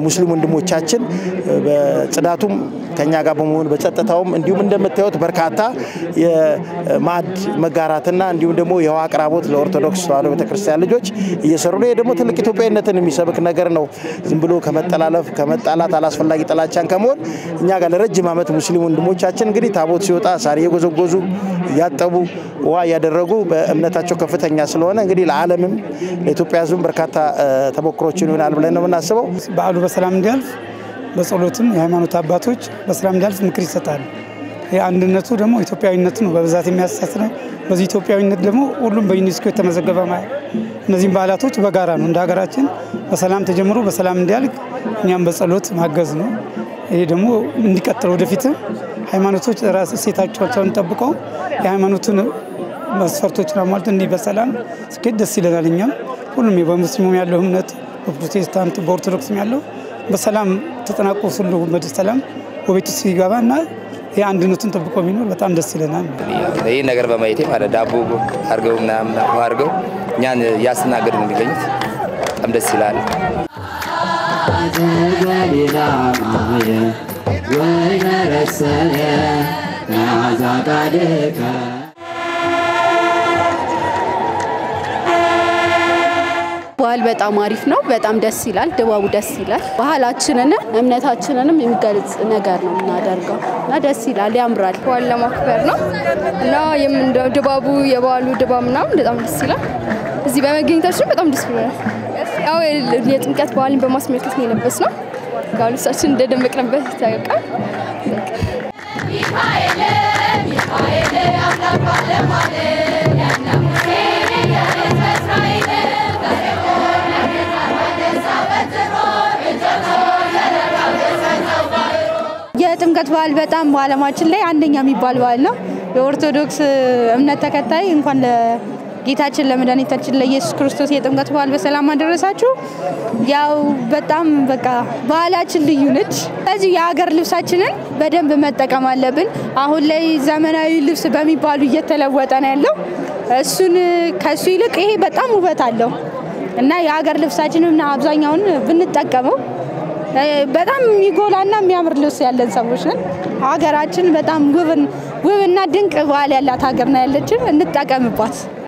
ሙስሊም ወንድሞቻችን በጽዳቱም ከኛ ጋር በመሆን በጸጥታውም እንዲሁም እንደምታዩት በርካታ የማዕድ መጋራትና እንዲሁም ደግሞ የውሃ አቅራቦት ለኦርቶዶክስ ተዋሕዶ ቤተክርስቲያን ልጆች እየሰሩ ነው። ይህ ደግሞ ትልቅ ኢትዮጵያዊነትን የሚሰብክ ነገር ነው። ዝም ብሎ ከመጠላለፍ ከመጣላት አላስፈላጊ ጥላቻን ከመሆን እኛ ጋር ለረጅም ዓመት ሙስሊም ወንድሞቻችን እንግዲህ ታቦት ሲወጣ ሳር እየጎዘጎዙ እያጠቡ ውሃ እያደረጉ በእምነታቸው ከፍተኛ ስለሆነ እንግዲህ ለዓለምም ለኢትዮጵያ ሕዝብም በርካታ ተሞክሮችን ይሆናል ብለን ነው የምናስበው። በዓሉ በሰላም እንዲያልፍ በጸሎትም የሃይማኖት አባቶች በሰላም እንዲያልፍ ምክር ይሰጣሉ። አንድነቱ ደግሞ ኢትዮጵያዊነቱ ነው በብዛት የሚያሳስረው። በዚህ ኢትዮጵያዊነት ደግሞ ሁሉም በዩኔስኮ የተመዘገበ ማለት እነዚህም በዓላቶች በጋራ ነው እንደ ሀገራችን በሰላም ተጀምሮ በሰላም እንዲያልቅ እኛም በጸሎት ማገዝ ነው። ይሄ ደግሞ እንዲቀጥል ወደፊትም ሃይማኖቶች ራስ እሴታቸውን ጠብቀው የሃይማኖቱን መስፈርቶችን አሟልቶ እንዲህ በሰላም ስኬት ደስ ይለናል። እኛም ሁሉም በሙስሊሙም ያለው እምነት በፕሮቴስታንት በኦርቶዶክስም ያለው በሰላም ተጠናቆ ሁሉ በሰላም ወቤቱ ሲገባ እና የአንድነቱን ጠብቆ የሚኖር በጣም ደስ ይለናል። ይህ ነገር በማየቴ ማለት ዳቦ አርገው ምናምን አርገው እኛን እያስተናገዱ ነው የሚገኙት። በጣም ደስ ይላል። በዓል በጣም አሪፍ ነው። በጣም ደስ ይላል። ድባቡ ደስ ይላል። ባህላችንንም እምነታችንንም የሚገልጽ ነገር ነው የምናደርገው እና ደስ ይላል፣ ያምራል። በዓል ለማክበር ነው እና ድባቡ የበዓሉ ድባብ ምናምን በጣም ደስ ይላል። እዚህ በመገኘታችን በጣም ደስ ብሎናል። ያው የጥምቀት በዓልን በማስመልከት ነው የለበስነው። ያው ልብሳችን እንደደመቅንበት ይታወቃል። የጥምቀት በዓል በጣም በዓለማችን ላይ አንደኛ የሚባል በዓል ነው። የኦርቶዶክስ እምነት ተከታይ እንኳን ለጌታችን ለመድኃኒታችን ለኢየሱስ ክርስቶስ የጥምቀት በዓል በሰላም አደረሳችሁ። ያው በጣም በቃ ባህላችን ልዩ ነች። ስለዚህ የሀገር ልብሳችንን በደንብ መጠቀም አለብን። አሁን ላይ ዘመናዊ ልብስ በሚባሉ እየተለወጠ ነው ያለው። እሱን ከሱ ይልቅ ይሄ በጣም ውበት አለው እና የሀገር ልብሳችንን አብዛኛውን ብንጠቀመው በጣም የሚጎላና የሚያምር ልብስ ያለን ሰዎች ነን። ሀገራችን በጣም ውብና ድንቅ ባህል ያላት ሀገር ነው ያለችን። እንጠቀምባት።